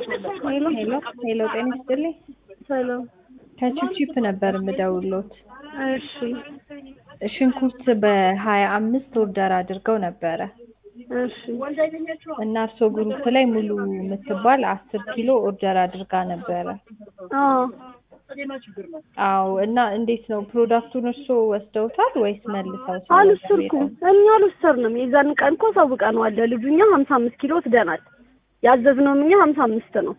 ሄሎ ሄሎ ሄሎ፣ ጤና ይስጥልኝ። ሰላም። ከቺፕቺፕ ነበር የምደውሎት። እሺ ሽንኩርት በሀያ አምስት ኦርደር አድርገው ነበረ እሺ እና እርሶ ግሩፕ ላይ ሙሉ የምትባል አስር ኪሎ ኦርደር አድርጋ ነበረ። አዎ አዎ። እና እንዴት ነው ፕሮዳክቱን እርሶ ወስደውታል ወይስ መልሰው? አልወሰድኩም። እኛ አልወሰድንም። የዛን ቀን እኮ አሳውቀነዋል ለልጁ። እኛ ሀምሳ አምስት ኪሎ ወስደናል። ያዘዝነውም እኛ ሀምሳ አምስት ነው።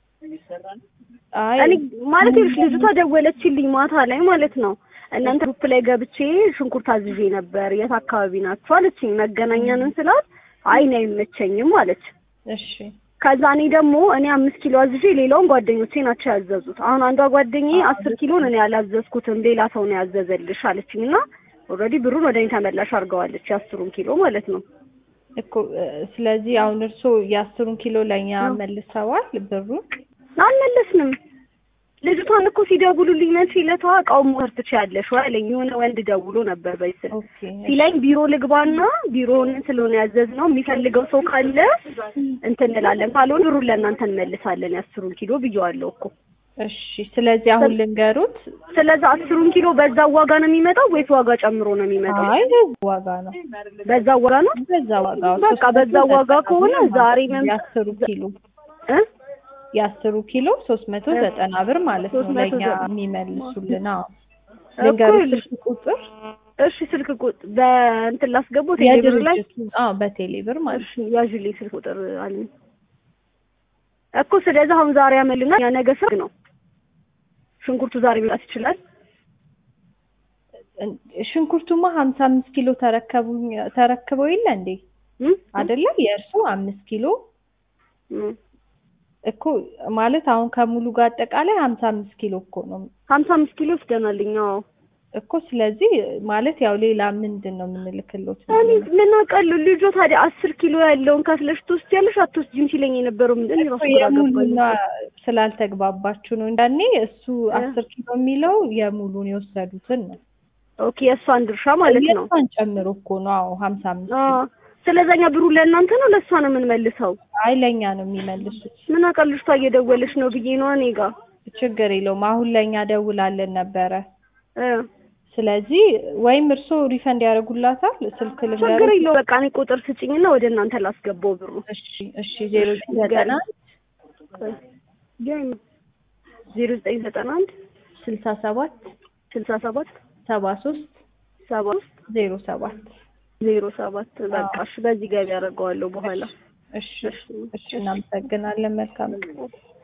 አይ እኔ ማለት ይኸውልሽ ልጅቷ ደወለችልኝ ማታ ላይ ማለት ነው። እናንተ ግሩፕ ላይ ገብቼ ሽንኩርት አዝዤ ነበር የት አካባቢ ናችሁ አለችኝ። መገናኛንን ስላት አይ እኔ አይመቸኝም አለች። እሺ ከዛ እኔ ደግሞ እኔ አምስት ኪሎ አዝዤ ሌላውን ጓደኞቼ ናቸው ያዘዙት። አሁን አንዷ ጓደኛዬ አስር ኪሎን እኔ አላዘዝኩትም ሌላ ሰው ነው ያዘዘልሽ አለችኝ እና ኦልሬዲ ብሩን ወደ እኔ ተመላሽ አድርገዋለች የአስሩን ኪሎ ማለት ነው። እኮ እ፣ ስለዚህ አሁን እርሶ የአስሩን ኪሎ ለእኛ መልሰዋል ብሩን? አልመለስንም። ልጅቷን እኮ ሲደውሉልኝ መቼ ዕለቷ እቃውን መውሰድ ትችያለሽ ወይ አለኝ። የሆነ ወንድ ደውሎ ነበር በስል ኦኬ ሲለኝ ቢሮ ልግባና ቢሮውን ስለሆነ ያዘዝነው የሚፈልገው ሰው ካለ እንትን እንላለን፣ ካልሆነ ብሩን ለእናንተ እንመልሳለን የአስሩን ኪሎ ብየዋለሁ እኮ። እሺ። ስለዚህ አሁን ልንገሩት። ስለዚህ አስሩን ኪሎ በዛ ዋጋ ነው የሚመጣው ወይስ ዋጋ ጨምሮ ነው የሚመጣው? አይ በዛ ዋጋ ነው በዛ ዋጋ ነው። በዛ ዋጋ በቃ በዛ ዋጋ ከሆነ ዛሬ መም- የአስሩ ኪሎ እ የአስሩ ኪሎ ሶስት መቶ ዘጠና ብር ማለት ነው 390 ለእኛ የሚመልሱልን። አዎ እኮ ልንገሩት ይኸውልሽ፣ ስልክ ቁጥር እሺ ስልክ ቁጥር በእንትን ላስገባው ቴሌብር ላይ የድርጅቱ አዎ በቴሌ ብር ማለት እሺ ያዥልኝ ስልክ ቁጥር አለኝ እኮ። ስለዚህ አሁን ዛሬ ያመልና ያ ነገ ሰርግ ነው። ሽንኩርቱ ዛሬ መጣት ይችላል። ነው። ሽንኩርቱማ ሀምሳ አምስት ኪሎ ተረከቡኝ ተረክበው የለ እንዴ እም? አይደለ? የእርሱ አምስት ኪሎ እም። እኮ ማለት አሁን ከሙሉ ጋር አጠቃላይ ሀምሳ አምስት ኪሎ እኮ ነው ሀምሳ አምስት ኪሎ ወስደናልኝ። አዎ እኮ ስለዚህ ማለት ያው ሌላ ምንድን ነው የምንልክሎት? እኔ ምን አውቃለሁ። ልጆ ታዲያ አስር ኪሎ ያለውን ከፍለሽ ትወስጃለሽ አትወስጂም ሲለኝ የነበረው ምንድን ነው? ራሱ ግራ ገባኝ። የሙሉና ስላልተግባባችሁ ነው። እንዳኔ እሱ አስር ኪሎ የሚለው የሙሉን የወሰዱትን ነው ኦኬ የእሷን ድርሻ ማለት ነው። የእሷን ጨምሮ እኮ ነው። አዎ ሀምሳ አምስት አዎ ስለዛኛ ብሩ ለእናንተ ነው ለእሷ ነው የምንመልሰው? አይ ለእኛ ነው የሚመልሱት። ምን አውቃለሁ። ልጅቷ እየደወለች ነው ብዬ ነው እኔ ጋር ችግር የለውም። አሁን ለእኛ ደውላለን ነበረ። እ ስለዚህ ወይም እርስዎ ሪፈንድ ያደርጉላታል። ስልክ ችግር ልንገር። የለው በቃ እኔ ቁጥር ስጭኝና ወደ እናንተ ላስገባው ብሩ እሺ እሺ ዜሮ ዘጠና ዜሮ ዘጠኝ ዘጠና አንድ ስልሳ ሰባት ስልሳ ሰባት ሰባ ሶስት ሰባ ውስጥ ዜሮ ሰባት ዜሮ ሰባት በቃ እሺ በዚህ ገቢ ያደርገዋለሁ በኋላ እሺ እሺ እናመሰግናለን። መልካም ቀን።